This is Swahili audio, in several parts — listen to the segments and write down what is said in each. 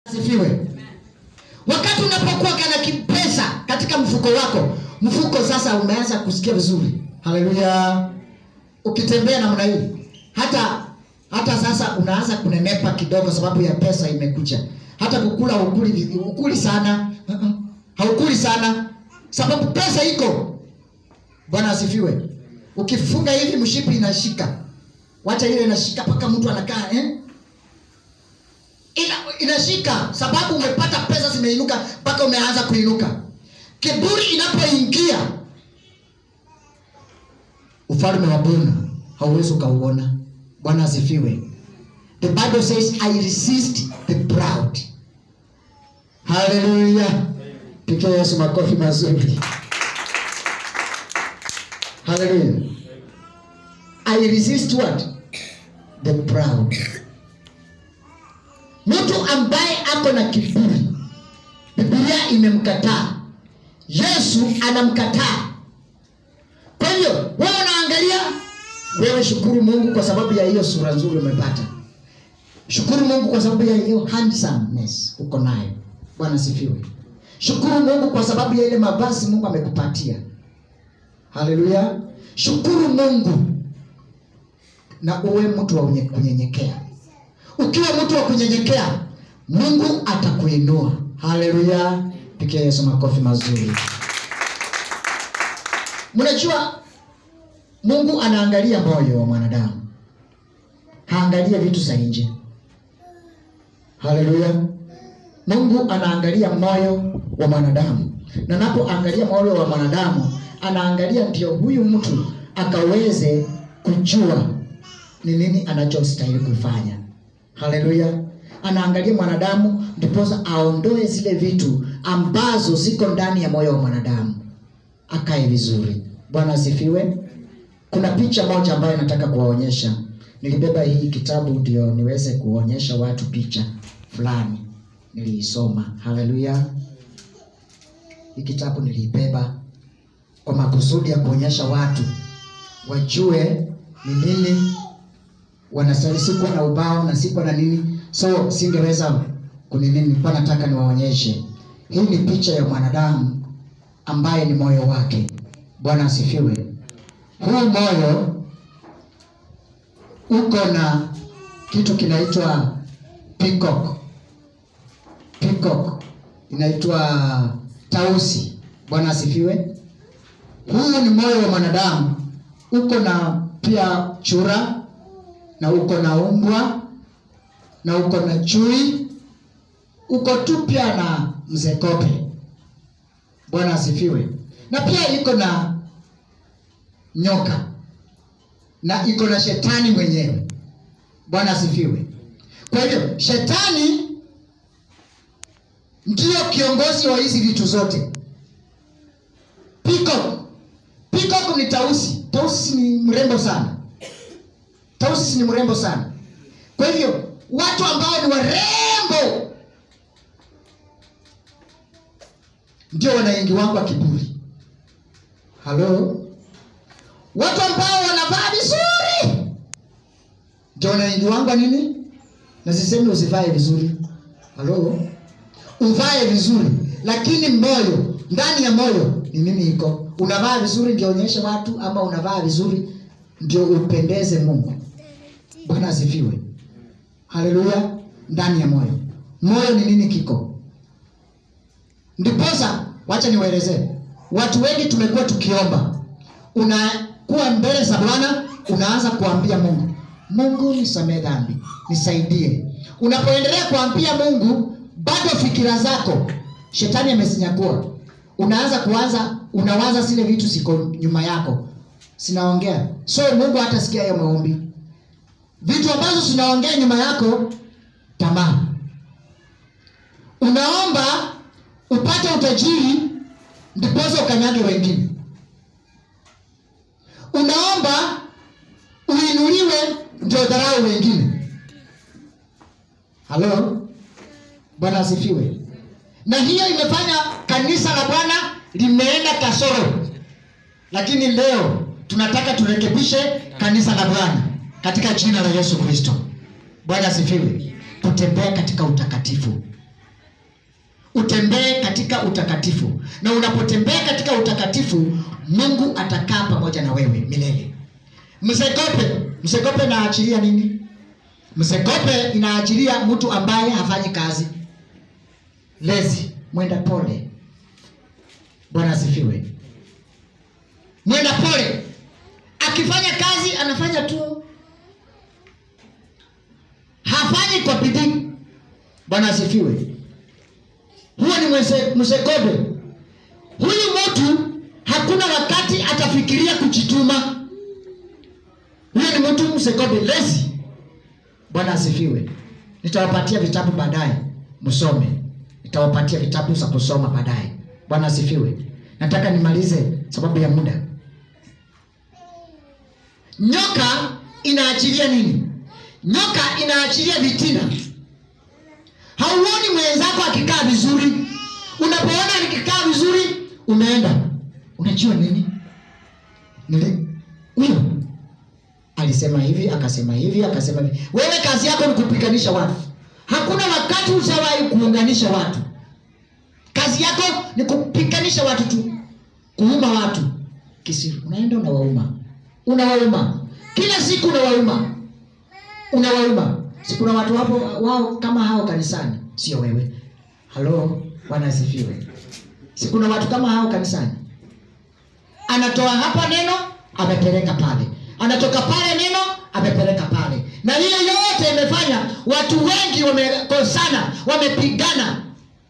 Asifiwe. Wakati unapokuwa kana kipesa katika mfuko wako, mfuko sasa umeanza kusikia vizuri. Haleluya. Ukitembea namna hii, hata hata sasa unaanza kunenepa kidogo sababu ya pesa imekuja. Hata kukula ukuli, ukuli sana. Uh-uh. Haukuli sana sababu pesa iko. Bwana asifiwe. Ukifunga hivi mshipi inashika. Wacha ile inashika mpaka mtu anakaa eh? ina, inashika sababu umepata pesa zimeinuka mpaka umeanza kuinuka. Kiburi inapoingia, ufalme wa Bwana hauwezi ukauona. Bwana asifiwe. The Bible says I resist the proud. Haleluya! Pigia Yesu makofi mazuri. Haleluya. I resist what? The proud. Mtu ambaye ako na kiburi, Biblia imemkataa, Yesu anamkataa. Kwa hiyo wewe unaangalia, wewe shukuru Mungu kwa sababu ya hiyo sura nzuri umepata. Shukuru Mungu kwa sababu ya hiyo handsomeness uko nayo. Bwana sifiwe. Shukuru Mungu kwa sababu ya ile mavazi Mungu amekupatia. Haleluya. Shukuru Mungu na uwe mtu wa unye- kunyenyekea. Ukiwa mtu wa kunyenyekea, Mungu atakuinua. Haleluya! Pigia Yesu makofi mazuri. Mnajua Mungu anaangalia moyo wa mwanadamu, haangalia vitu za nje. Haleluya! Mungu anaangalia moyo wa mwanadamu, na napoangalia moyo wa mwanadamu, anaangalia ndio huyu mtu akaweze kujua ni nini anachostahili kufanya. Haleluya! Anaangalia mwanadamu ndiposa aondoe zile vitu ambazo ziko ndani ya moyo wa mwanadamu, akae vizuri. Bwana asifiwe. Kuna picha moja ambayo nataka kuwaonyesha. Nilibeba hii kitabu ndio niweze kuonyesha watu picha fulani niliisoma. Haleluya! Hii kitabu niliibeba kwa makusudi ya kuonyesha watu wajue ni nini wanastahili. Sikuwa na ubao na sikuwa na nini, so singeweza kunini. Nilikuwa nataka niwaonyeshe. Hii ni picha ya mwanadamu ambaye ni moyo wake. Bwana asifiwe. Huu moyo uko na kitu kinaitwa peacock. Peacock inaitwa tausi. Bwana asifiwe. Huu ni moyo wa mwanadamu, uko na pia chura na uko na umbwa na uko na chui, uko tu pia na mzekope. Bwana asifiwe. Na pia iko na nyoka na iko na shetani mwenyewe. Bwana asifiwe. Kwa hivyo shetani ndiyo kiongozi wa hizi vitu zote. Peacock. Peacock ni tausi. Tausi ni mrembo sana. Tausi ni mrembo sana. Kwa hivyo watu ambao ni warembo ndio wanaingiwangwa kiburi. Halo, watu ambao wanavaa vizuri ndio wanaingiwangwa nini? Na sisemi usivae vizuri. Halo, uvae vizuri, lakini moyo, ndani ya moyo ni nini iko? Unavaa vizuri ndio onyeshe watu, ama unavaa vizuri ndio upendeze Mungu? Bwana asifiwe. Haleluya. Ndani ya moyo, moyo ni nini kiko? Ndiposa wacha niwaelezee. Watu wengi tumekuwa tukiomba, unakuwa mbele za Bwana, unaanza kuambia Mungu, Mungu nisamee dhambi, nisaidie. Unapoendelea kuambia Mungu, bado fikira zako shetani amesinyakua. Unaanza kuanza, unawaza zile vitu ziko nyuma yako sinaongea, so Mungu hatasikia hiyo maombi. Vitu ambazo zinaongea nyuma yako, tamaa. Unaomba upate utajiri ndiposa ukanyage wengine. Unaomba uinuliwe ndio dharau wengine. Halo, Bwana asifiwe. Na hiyo imefanya kanisa la Bwana limeenda kasoro, lakini leo tunataka turekebishe kanisa la Bwana katika jina la Yesu Kristo. Bwana asifiwe. Tutembee katika utakatifu. utembee katika utakatifu na unapotembea katika utakatifu mungu atakaa pamoja na wewe milele msegope msegope inaachilia nini msegope inaachilia mtu ambaye hafanyi kazi lezi mwenda pole bwana asifiwe mwenda pole akifanya kazi anafanya tu hafanyi kwa bidii bwana asifiwe huyo ni mse- msegobe huyu mtu hakuna wakati atafikiria kujituma huyo ni mtu msegobe lezi bwana asifiwe nitawapatia vitabu baadaye msome nitawapatia vitabu za kusoma baadaye bwana asifiwe nataka nimalize sababu ya muda nyoka inaachilia nini nyoka inaachilia vitina hauoni mwenzako akikaa vizuri unapoona nikikaa vizuri umeenda unajua nini Nili- huyo alisema hivi akasema hivi akasema hivi wewe kazi yako ni kupiganisha watu hakuna wakati ushawahi kuunganisha watu kazi yako ni kupiganisha watu tu kuuma watu kisiri unaenda unawauma unawauma kila siku unawauma unawauma si kuna watu wapo wao kama hao kanisani sio wewe halo bwana asifiwe si kuna watu kama hao kanisani anatoa hapa neno amepeleka pale anatoka pale neno amepeleka pale na hiyo yote imefanya watu wengi wamekosana wamepigana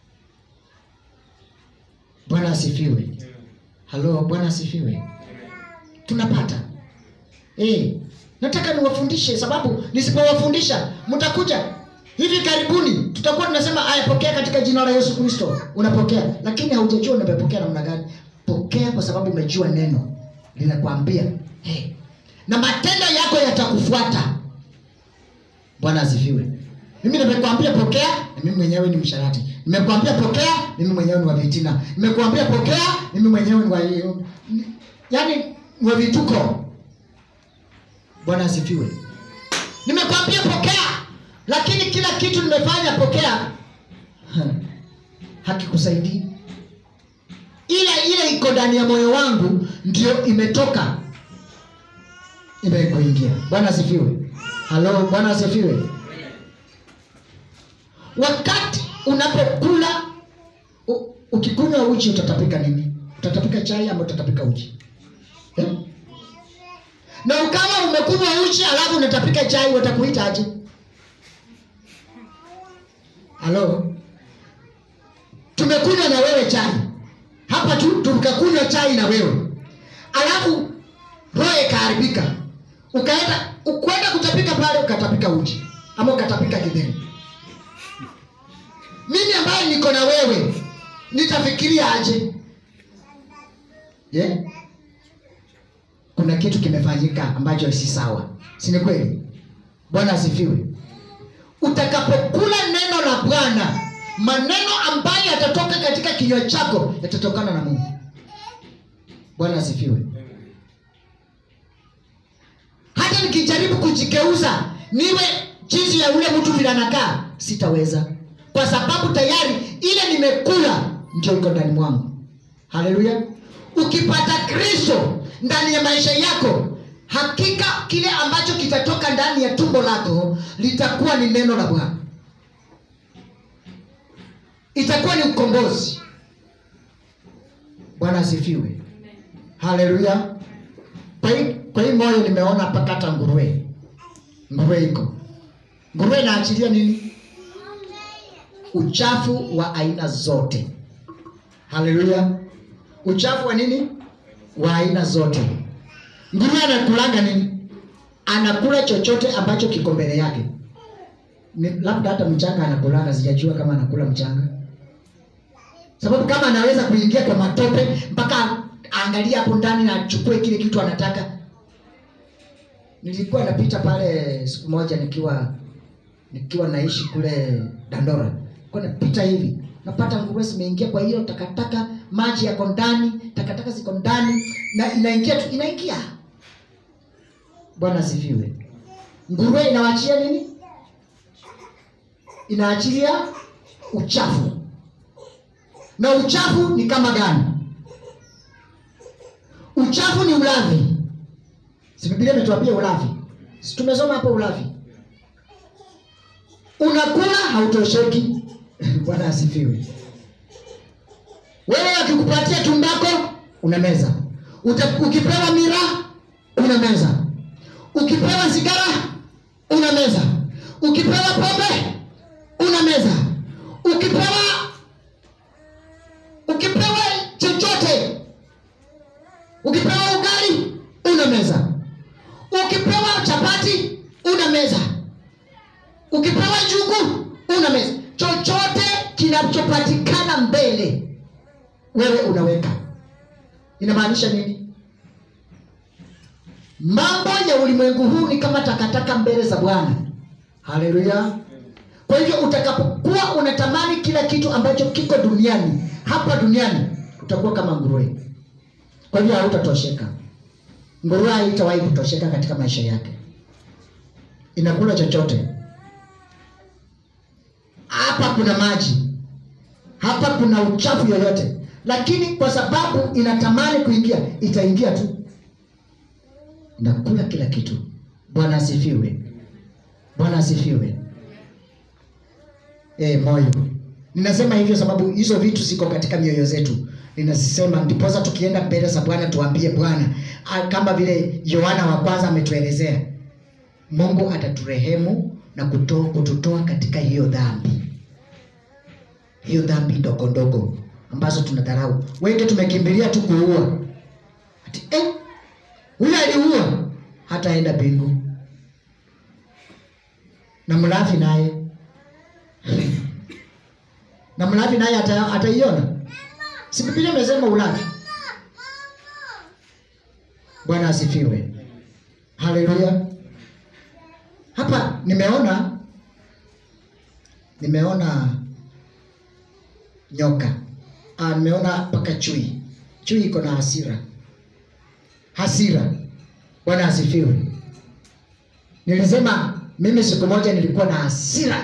bwana asifiwe halo bwana asifiwe tunapata eh nataka niwafundishe sababu nisipowafundisha mtakuja hivi karibuni tutakuwa tunasema aya pokea katika jina la yesu kristo unapokea lakini haujajua umepokea namna gani pokea kwa sababu umejua neno linakwambia hey. na matendo yako yatakufuata bwana asifiwe mimi nimekwambia pokea na mimi mwenyewe ni msharati nimekwambia pokea mimi mwenyewe ni wa vitina nimekwambia pokea mimi mwenyewe ni wa yaani ni wa vituko bwana asifiwe nimekwambia pokea lakini kila kitu nimefanya pokea hakikusaidii ile ile iko ndani ya moyo wangu ndio imetoka imekuingia bwana asifiwe halo bwana asifiwe wakati unapokula u- ukikunywa uji utatapika nini utatapika chai ama utatapika uji eh? na kama umekunywa uji alafu unatapika chai watakuita aje halo tumekunywa na wewe chai hapa tu tukakunywa chai na wewe alafu roho ikaharibika ukaenda ukwenda kutapika pale ukatapika uji ama ukatapika kidheri mimi ambaye niko na wewe nitafikiria aje yeah? kuna kitu kimefanyika ambacho si sawa si ni kweli bwana asifiwe utakapokula neno la bwana maneno ambayo yatatoka katika kinywa chako yatatokana na mungu bwana asifiwe hata nikijaribu kujigeuza niwe jinsi ya ule mtu vile anakaa sitaweza kwa sababu tayari ile nimekula ndio iko ndani mwangu haleluya ukipata kristo ndani ya maisha yako hakika kile ambacho kitatoka ndani ya tumbo lako litakuwa ni neno la bwana itakuwa ni ukombozi bwana asifiwe haleluya kwa hii kwa hii moyo nimeona mpaka hata nguruwe nguruwe iko nguruwe inaachilia nini uchafu wa aina zote haleluya uchafu wa nini wa aina zote nguruwe anakulanga nini anakula chochote ambacho kiko mbele yake ni, labda hata mchanga anakulanga sijajua kama anakula mchanga sababu kama anaweza kuingia kwa matope mpaka aangalie hapo ndani na achukue kile kitu anataka nilikuwa napita pale siku moja nikiwa nikiwa naishi kule dandora kwa napita hivi napata nguruwe zimeingia kwa hiyo takataka maji yako ndani takataka ziko ndani na inaingia tu inaingia bwana asifiwe nguruwe inawachia nini inaachilia uchafu na uchafu ni kama gani uchafu ni ulavi si biblia imetuambia ulavi si tumesoma hapo ulavi unakula hautosheki bwana asifiwe wewe akikupatia tumbako unameza Uta, ukipewa mira unameza ukipewa sigara unameza ukipewa pombe unameza ukipewa ukipewa chochote ukipewa ugali unameza ukipewa chapati unameza ukipewa njugu unameza chochote kinachopatikana mbele wewe unaweka inamaanisha nini mambo ya ulimwengu huu ni kama takataka mbele za bwana haleluya kwa hivyo utakapokuwa unatamani kila kitu ambacho kiko duniani hapa duniani utakuwa kama nguruwe kwa hivyo hautatosheka nguruwe haitawahi kutosheka katika maisha yake inakula chochote hapa kuna maji hapa kuna uchafu yoyote lakini kwa sababu inatamani kuingia itaingia tu nakula kila kitu bwana asifiwe bwana asifiwe e, moyo ninasema hivyo sababu hizo vitu ziko katika mioyo zetu ninazisema ndiposa tukienda mbele za bwana tuambie bwana ah, kama vile yohana wa kwanza ametuelezea mungu ataturehemu na kuto, kututoa katika hiyo dhambi hiyo dhambi ndogo ndogo ambazo tunadharau wengi tumekimbilia tu kuua ati eh, huyu aliua hataenda mbingu na mlafi naye na mlafi naye ata- ataiona si bibilia imesema ulafi bwana asifiwe haleluya hapa nimeona nimeona nyoka ah, nimeona mpaka chui chui iko na hasira hasira bwana asifiwe nilisema mimi siku moja nilikuwa na hasira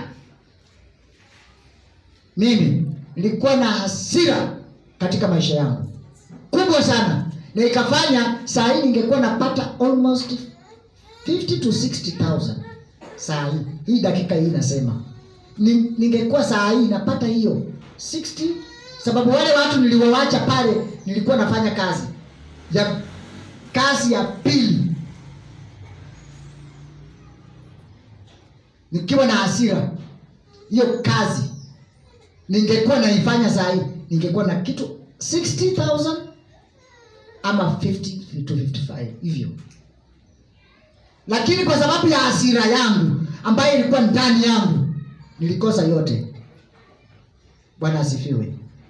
mimi nilikuwa na hasira katika maisha yangu kubwa sana na ikafanya saa hii ningekuwa napata almost 50 to 60000 saa hii hii dakika hii nasema Ni- ningekuwa saa hii napata hiyo 60 sababu wale watu niliowacha pale nilikuwa nafanya kazi ya kazi ya pili nikiwa na hasira hiyo kazi ningekuwa naifanya saa hii ningekuwa na kitu 60000 ama 50 to 55 hivyo lakini kwa sababu ya hasira yangu ambayo ilikuwa ndani yangu nilikosa yote bwana asifiwe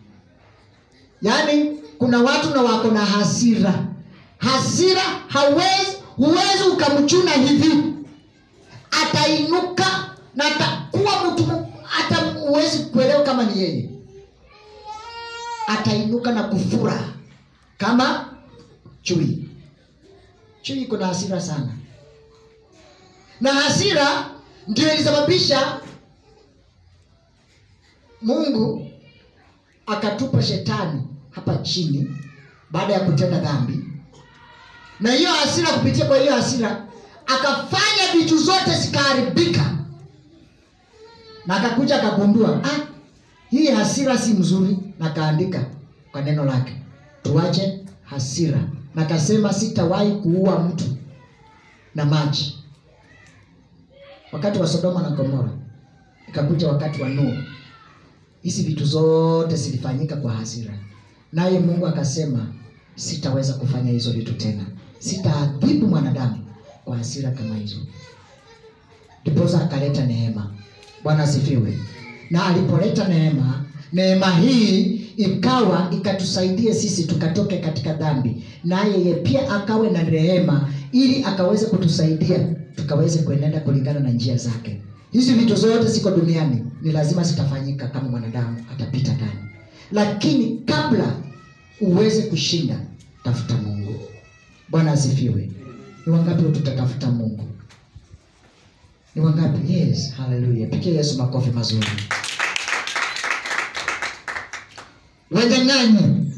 yaani kuna watu na wako na hasira hasira hawezi huwezi ukamchuna hivi atainuka na atakuwa mtu mu- hata huwezi kuelewa kama ni yeye atainuka na kufura kama chui chui iko na hasira sana na hasira ndio ilisababisha mungu akatupa shetani hapa chini baada ya kutenda dhambi na hiyo hasira kupitia kwa hiyo hasira akafanya vitu zote zikaharibika na akakuja akagundua ah, hii hasira si mzuri na akaandika kwa neno lake tuache hasira na akasema sitawahi kuua mtu na maji wakati wa sodoma na gomora ikakuja wakati wa nuhu hizi vitu zote zilifanyika kwa hasira naye mungu akasema sitaweza kufanya hizo vitu tena sitaadhibu mwanadamu kwa hasira kama hizo ndiposa akaleta neema bwana asifiwe na alipoleta neema neema hii ikawa ikatusaidie sisi tukatoke katika dhambi naye yeye pia akawe na rehema ili akaweze kutusaidia tukaweze kuenenda kulingana na njia zake hizi vitu zote ziko duniani ni lazima zitafanyika kama mwanadamu atapita ndani lakini kabla uweze kushinda tafuta mungu bwana asifiwe ni wangapi tutatafuta mungu ni wangapi yes haleluya pigia yesu makofi mazuri wanyang'anyi.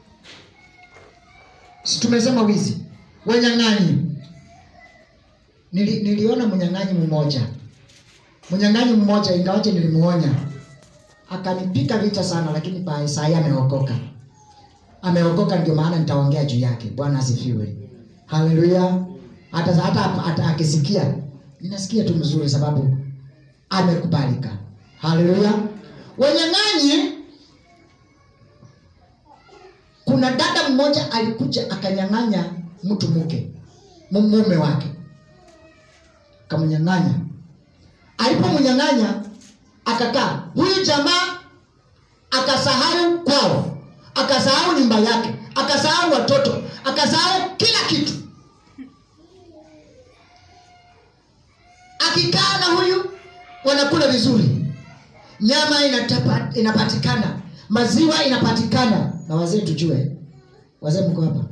Si tumesema wizi, wanyang'anyi. Nili, niliona mnyang'anyi mmoja, mnyang'anyi mmoja, ingawaje nilimuonya, akanipika vita sana, lakini pa saa hii ameokoka, ameokoka. Ndio maana nitaongea juu yake. Bwana asifiwe, haleluya. Hata hata, hata akisikia, ninasikia tu mzuri, sababu amekubalika. Haleluya. Wanyang'anyi kuna dada mmoja alikuja akanyang'anya mtu mke mume wake, akamnyang'anya. Alipomnyang'anya akakaa, huyu jamaa akasahau kwao, akasahau nyumba yake, akasahau watoto, akasahau kila kitu. Akikaa na huyu wanakula vizuri, nyama inatapa, inapatikana, maziwa inapatikana na wazee tujue, wazee mko hapa,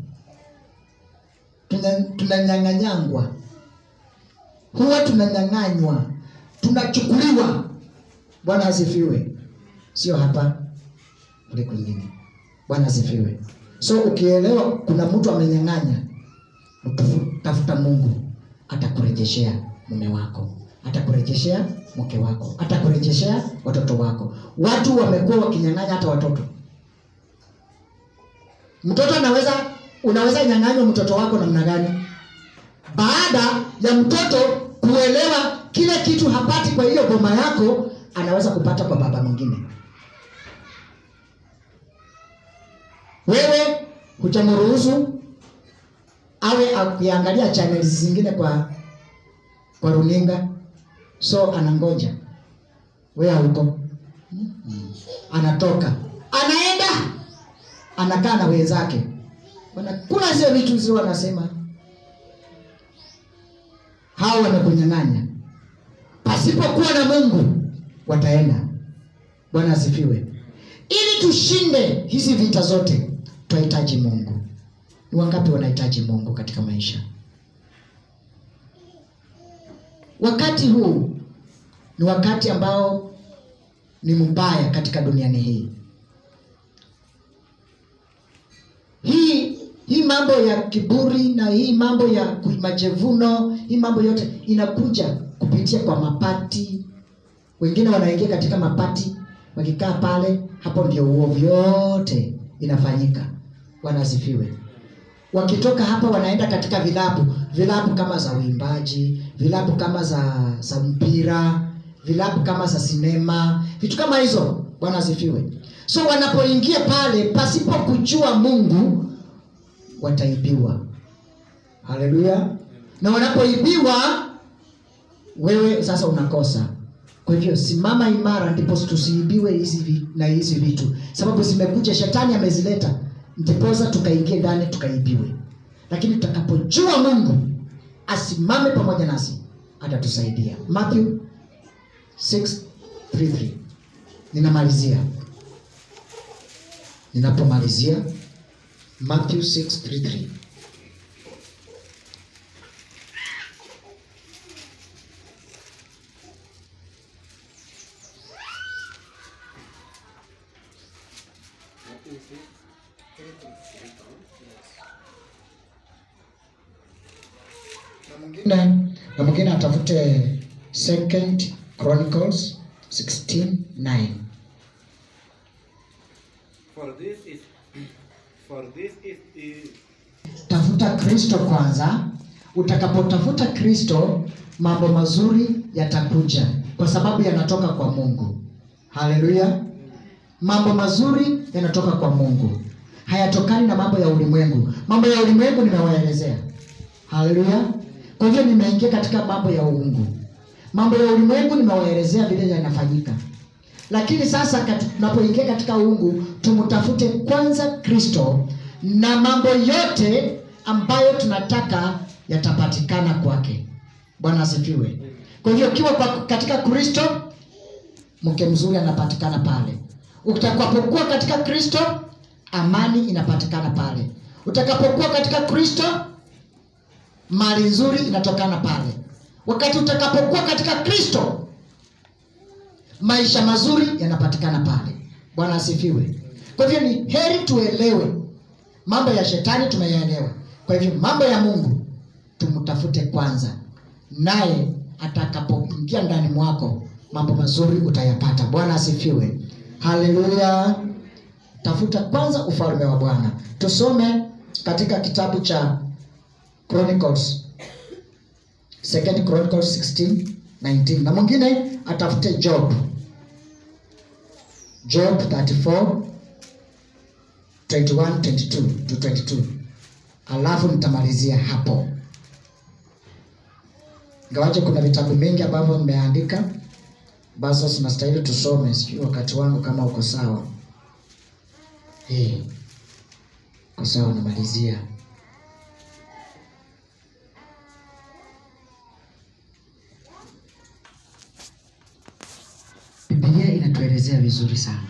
tunanyang'anyangwa, huwa tunanyang'anywa, tunachukuliwa. Bwana asifiwe, sio hapa, kule kwingine. Bwana asifiwe. So ukielewa kuna mtu amenyang'anya, tafuta Mungu, atakurejeshea mume wako, atakurejeshea mke wako, atakurejeshea watoto wako. Watu wamekuwa wakinyang'anya hata watoto Mtoto anaweza unaweza nyang'anywa mtoto wako namna gani? Baada ya mtoto kuelewa kile kitu hapati kwa hiyo boma yako, anaweza kupata kwa baba mwingine. Wewe hujamruhusu awe akiangalia channels zingine kwa kwa runinga, so anangoja wewe hauko, anatoka anaenda anakaa na wenzake wanakula zile vitu zile, wanasema hao wamekunyang'anya. Pasipokuwa na Mungu wataenda. Bwana asifiwe. Ili tushinde hizi vita zote, tunahitaji Mungu. Ni wangapi wanahitaji Mungu katika maisha? Wakati huu ni wakati ambao ni mbaya katika duniani hii. hii hii mambo ya kiburi na hii mambo ya majivuno, hii mambo yote inakuja kupitia kwa mapati. Wengine wanaingia katika mapati, wakikaa pale, hapo ndio uovu yote inafanyika. Wanasifiwe. Wakitoka hapa wanaenda katika vilabu, vilabu kama za uimbaji, vilabu kama za za mpira, vilabu kama za sinema, vitu kama hizo. Bwana asifiwe. So wanapoingia pale pasipo kujua Mungu wataibiwa. Haleluya! Na wanapoibiwa, wewe sasa unakosa. Kwa hivyo simama imara, ndipo tusiibiwe hizi na hizi vitu, sababu zimekuja, shetani amezileta, ndiposa tukaingie ndani tukaibiwe. Lakini tutakapojua Mungu asimame pamoja nasi, atatusaidia. Matthew 6:33 ninamalizia ninapomalizia Matthew 6:33 na mwingine na mwingine atafute Second Chronicles 16:9 For this is for this is, is tafuta Kristo kwanza. Utakapotafuta Kristo, mambo mazuri yatakuja, kwa sababu yanatoka kwa Mungu. Haleluya! Mambo mazuri yanatoka kwa Mungu, hayatokani na mambo ya ulimwengu. Mambo ya ulimwengu nimewaelezea. Haleluya! Kwa hivyo nimeingia katika mambo ya uungu. Mambo ya ulimwengu nimewaelezea vile yanafanyika, lakini sasa kati- tunapoingia katika uungu, tumtafute kwanza Kristo na mambo yote ambayo tunataka yatapatikana kwake. Bwana asifiwe. Kwa hivyo ukiwa kwa- katika Kristo, mke mzuri anapatikana pale. Utakapokuwa katika Kristo, amani inapatikana pale. Utakapokuwa katika Kristo, mali nzuri inatokana pale. Wakati utakapokuwa katika Kristo, maisha mazuri yanapatikana pale. Bwana asifiwe. Kwa kwa hivyo ni heri tuelewe mambo ya shetani tumeyaelewa kwa hivyo mambo ya mungu tumtafute kwanza naye atakapoingia ndani mwako mambo mazuri utayapata bwana asifiwe haleluya tafuta kwanza ufalme wa bwana tusome katika kitabu cha chronicles second chronicles 16 19 na mwingine atafute job job 34 21 22 to 22 alafu nitamalizia hapo ingawaje kuna vitabu vingi ambavyo mmeandika ambazo zinastahili tusome sijui wakati wangu kama uko sawa hey, uko sawa namalizia bibilia inatuelezea vizuri sana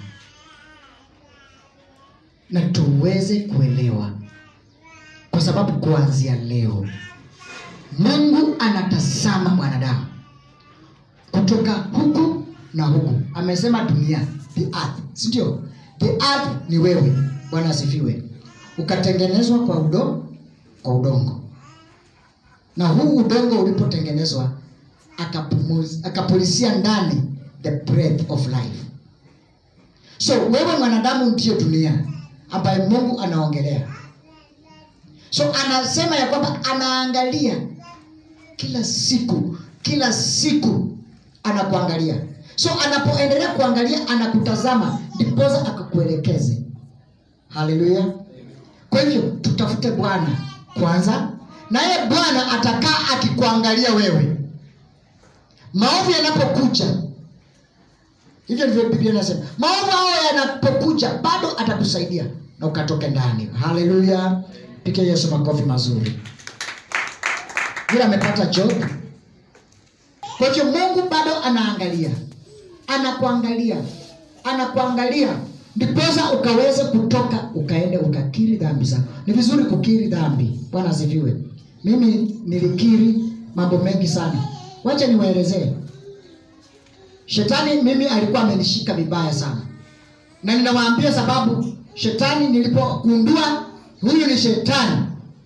na tuweze kuelewa kwa sababu kuanzia leo mungu anatazama mwanadamu kutoka huku na huku amesema dunia the earth sindio the earth ni wewe bwana asifiwe ukatengenezwa kwa udongo kwa udongo na huu udongo ulipotengenezwa akapumuz- akapulisia ndani the breath of life so wewe mwanadamu ndiyo dunia ambaye mungu anaongelea so anasema ya kwamba anaangalia kila siku kila siku anakuangalia so anapoendelea kuangalia anakutazama ndipoza akakuelekeze haleluya kwa hivyo tutafute bwana kwanza naye bwana atakaa akikuangalia wewe maovu yanapokuja hivyo ndivyo biblia inasema maovu hayo yanapokuja bado atakusaidia na ukatoke ndani haleluya pike yesu makofi mazuri vile amepata job kwa hivyo mungu bado anaangalia anakuangalia anakuangalia ndiposa ukaweze kutoka ukaende ukakiri dhambi zako ni vizuri kukiri dhambi bwana asifiwe mimi nilikiri mambo mengi sana wacha niwaelezee shetani mimi alikuwa amenishika vibaya sana na ninawaambia sababu shetani nilipogundua huyu ni shetani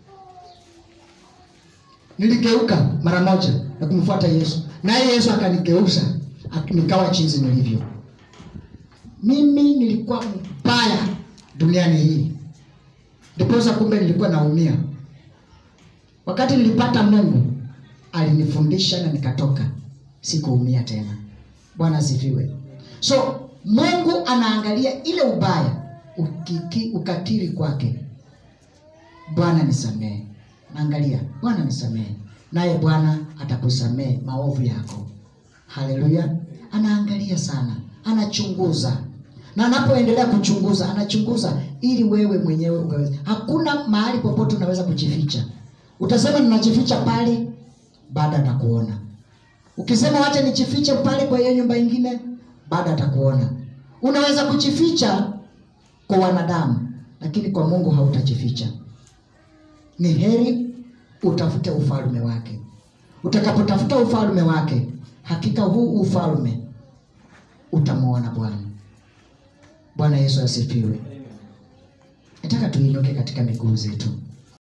niligeuka mara moja na kumfuata yesu naye yesu akanigeuza ak- nikawa chinzi nilivyo mimi nilikuwa mbaya duniani hii ndiposa kumbe nilikuwa naumia wakati nilipata mungu alinifundisha na nikatoka sikuumia tena bwana asifiwe so mungu anaangalia ile ubaya ukiki, ukakiri kwake bwana nisamehe naangalia bwana nisamehe naye bwana atakusamehe maovu yako haleluya anaangalia sana anachunguza na anapoendelea kuchunguza anachunguza ili wewe mwenyewe ukaweza hakuna mahali popote unaweza kujificha utasema ninajificha pale baada atakuona ukisema wacha nijifiche pale kwa hiyo nyumba ingine baada atakuona unaweza kujificha kwa wanadamu lakini kwa mungu hautajificha ni heri utafute ufalme wake utakapotafuta ufalme wake hakika huu ufalme utamwona bwana bwana yesu asifiwe nataka tuinuke katika miguu zetu